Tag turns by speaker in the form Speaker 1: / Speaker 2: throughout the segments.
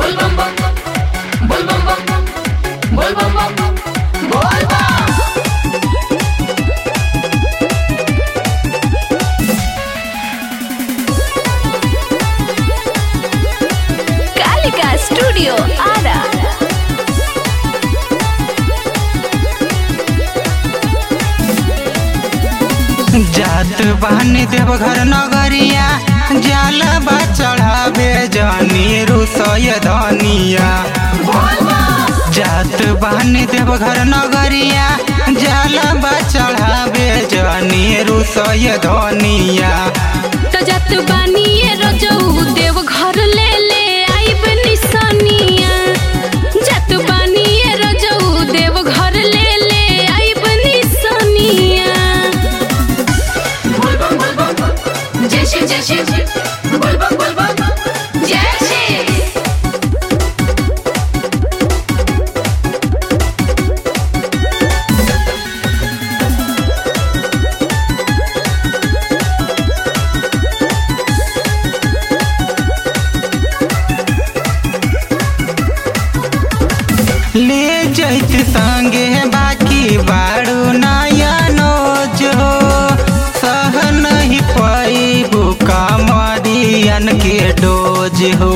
Speaker 1: Kalika studio Ara
Speaker 2: जात बहनी देवघर नगरिया जलबा चढ़ावे जानी रुसय धनिया जात बहनी देवघर नगरिया जलबा चढ़ावे जानी रुसय धनिया
Speaker 1: त जत बानिए रजऊ देव घर ले ले आइब निसनिया जत बानिए रजऊ देव घर ले ले आइब निसनिया जय श्री जय श्री बोलबम बोलबम जय श्री
Speaker 2: ले जैत संगे बाकी बारू नया नोज हो सह नहीं पैबू कमरियन के डोज हो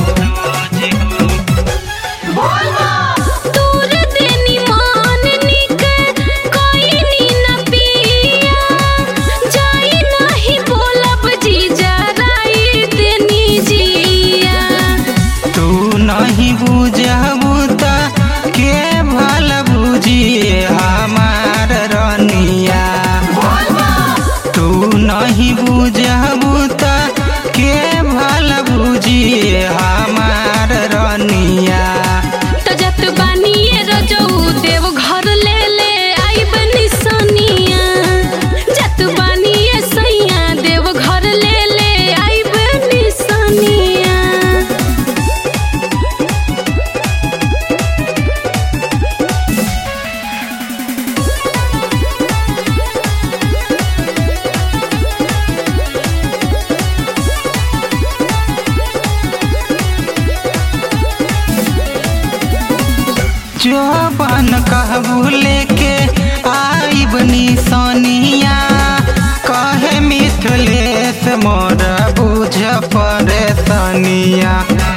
Speaker 1: दूर देनी मान निक कोई नी न पिया जाई नाही बोलब जी जराई देनी जिया
Speaker 2: तू नहीं बुझबू त के भल बुझिए हमार रनिया तू नहीं बुझबू त के भल बुझिए हमार रनिया
Speaker 1: त जत बानिए रजऊ देव घर ले ले आइब निसनिया जत बानिए सैया देव घर ले ले आइब निसनिया
Speaker 2: जवान कहबू लेके आइब निसनिया कहे मिथलेश मोर बुझ परेशानिया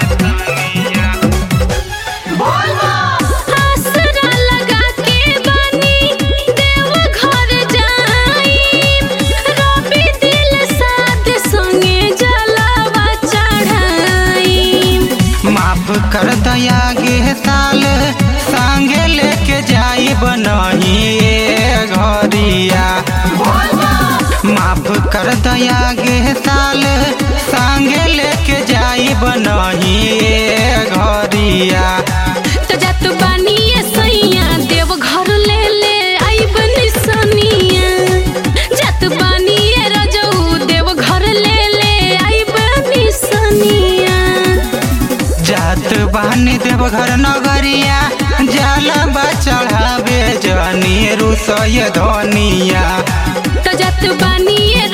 Speaker 1: आसरा लगा के बानी देव घर जाई रवि दिल साथ संगे जलावा चढ़ाई
Speaker 2: माफ कर दया गे साल संगे लेके जाई बनही घरिया माफ कर दया गे साल संगे लेके जाई बनही घरिया
Speaker 1: त जत बानिए सैया देव घर ले ले आइब निसनिया जत बानिए रजऊ देव घर ले ले आइब निसनिया
Speaker 2: जात बहनी देवघर नगरिया जलबा चढ़ावे जनी रुसय धनिया
Speaker 1: त जत बानिए